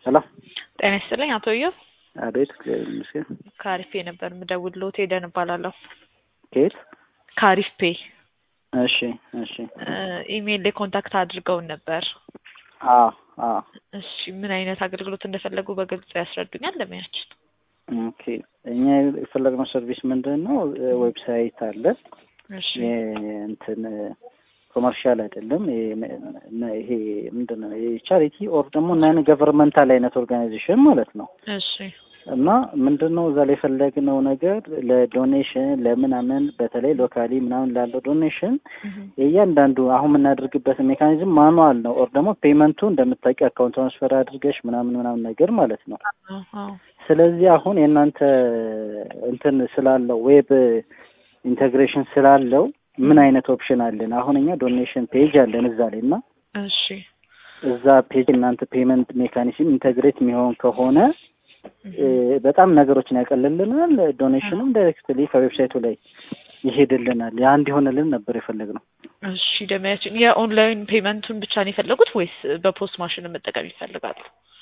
ሄሎ ጤና ይስጥልኝ አቶ እዮብ አቤት እግዚአብሔር ይመስገን ከአሪፍ ፔ ነበር የምደውልልዎት ሄደን እባላለሁ ከየት ከአሪፍ ፔ እሺ እሺ ኢሜይል ላይ ኮንታክት አድርገውን ነበር አዎ አዎ እሺ ምን አይነት አገልግሎት እንደፈለጉ በግልጽ ያስረዱኛል ለሙያችን ኦኬ እኛ የፈለግነው ሰርቪስ ምንድን ነው ዌብሳይት አለ እሺ እንትን ኮመርሻል አይደለም ይሄ ምንድን ነው የቻሪቲ ኦር ደግሞ ናን ገቨርንመንታል አይነት ኦርጋናይዜሽን ማለት ነው እሺ እና ምንድን ነው እዛ ላይ የፈለግነው ነገር ለዶኔሽን ለምናምን በተለይ ሎካሊ ምናምን ላለው ዶኔሽን የእያንዳንዱ አሁን የምናደርግበት ሜካኒዝም ማኑዋል ነው ኦር ደግሞ ፔመንቱ እንደምታውቂ አካውንት ትራንስፈር አድርገሽ ምናምን ምናምን ነገር ማለት ነው ስለዚህ አሁን የእናንተ እንትን ስላለው ዌብ ኢንቴግሬሽን ስላለው ምን አይነት ኦፕሽን አለን? አሁን እኛ ዶኔሽን ፔጅ አለን እዛ ላይ እና እሺ እዛ ፔጅ እናንተ ፔመንት ሜካኒዝም ኢንቴግሬት የሚሆን ከሆነ በጣም ነገሮችን ያቀልልናል። ዶኔሽንም ዳይሬክትሊ ከዌብሳይቱ ላይ ይሄድልናል። ያ እንዲሆንልን ነበር የፈለግነው። እሺ ደመያችን የኦንላይን ፔመንቱን ብቻ ነው የፈለጉት ወይስ በፖስት ማሽን መጠቀም ይፈልጋሉ?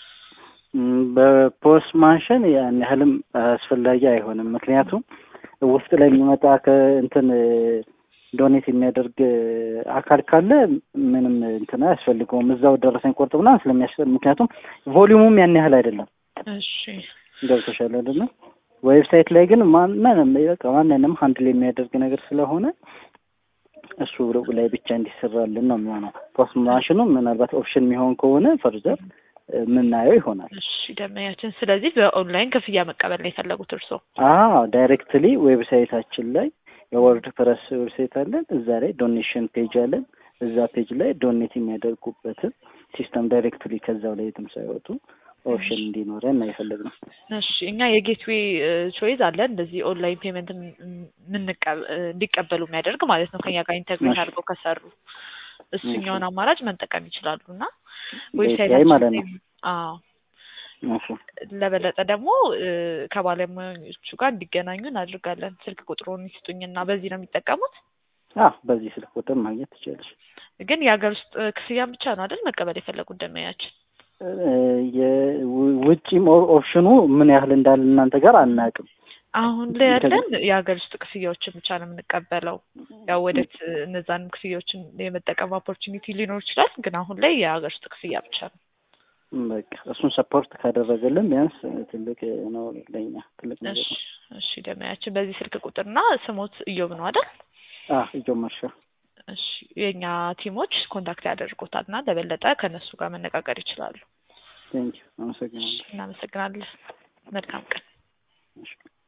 በፖስት ማሽን ያን ያህልም አስፈላጊ አይሆንም። ምክንያቱም ውስጥ ላይ የሚመጣ ከእንትን ዶኔት የሚያደርግ አካል ካለ ምንም እንትን አያስፈልገውም። እዛው ደረሰኝ ቆርጥ ምናምን ስለሚያስፈል ምክንያቱም ቮሊዩሙም ያን ያህል አይደለም። እሺ ገብቶሻል አይደለ? ዌብሳይት ላይ ግን ማንንም በቃ ማንንም ሀንድል የሚያደርግ ነገር ስለሆነ እሱ ላይ ብቻ እንዲሰራልን ነው የሚሆነው። ፖስት ማሽኑ ምናልባት ኦፕሽን የሚሆን ከሆነ ፈርዘር የምናየው ይሆናል። እሺ ደመያችን፣ ስለዚህ በኦንላይን ክፍያ መቀበል ነው የፈለጉት እርስዎ? አዎ ዳይሬክትሊ ዌብሳይታችን ላይ የወርድ ፕረስ ዌብሳይት አለን። እዛ ላይ ዶኔሽን ፔጅ አለን። እዛ ፔጅ ላይ ዶኔት የሚያደርጉበትን ሲስተም ዳይሬክትሊ ከዛው ላይ የትም ሳይወጡ ኦፕሽን እንዲኖረን ነው የፈለግነው። እሺ እኛ የጌትዌይ ቾይዝ አለን እንደዚህ ኦንላይን ፔመንት እንዲቀበሉ የሚያደርግ ማለት ነው ከኛ ጋር ኢንተግሬት አድርገው ከሰሩ እሱኛውን አማራጭ መጠቀም ይችላሉ እና ላይ ማለት ነው። አዎ ለበለጠ ደግሞ ከባለሙያዎቹ ጋር እንዲገናኙ እናድርጋለን። ስልክ ቁጥሩን ይስጡኝና በዚህ ነው የሚጠቀሙት? አዎ በዚህ ስልክ ቁጥር ማግኘት ትችላለሽ። ግን የሀገር ውስጥ ክፍያን ብቻ ነው አይደል መቀበል የፈለጉ እንደማያችን? የውጭም ኦፕሽኑ ምን ያህል እንዳለ እናንተ ጋር አናውቅም። አሁን ላይ ያለን የሀገር ውስጥ ክፍያዎችን ብቻ ነው የምንቀበለው። ያው ወደፊት እነዛን ክፍያዎችን የመጠቀም ኦፖርቹኒቲ ሊኖር ይችላል። ግን አሁን ላይ የሀገር ውስጥ ክፍያ ብቻ ነው። በቃ እሱን ሰፖርት ካደረገልን ቢያንስ ትልቅ ነው ለኛ ትልቅ ነገር ነው። እሺ ደመያችን በዚህ ስልክ ቁጥርና ስሞት እዮብ ነው አይደል? አዎ እዮብ መርሻ። እሺ የእኛ ቲሞች ኮንታክት ያደርጉታል እና ለበለጠ ከእነሱ ጋር መነጋገር ይችላሉ። ቴንኪው አመሰግናለሁ። እናመሰግናለን። መልካም ቀን።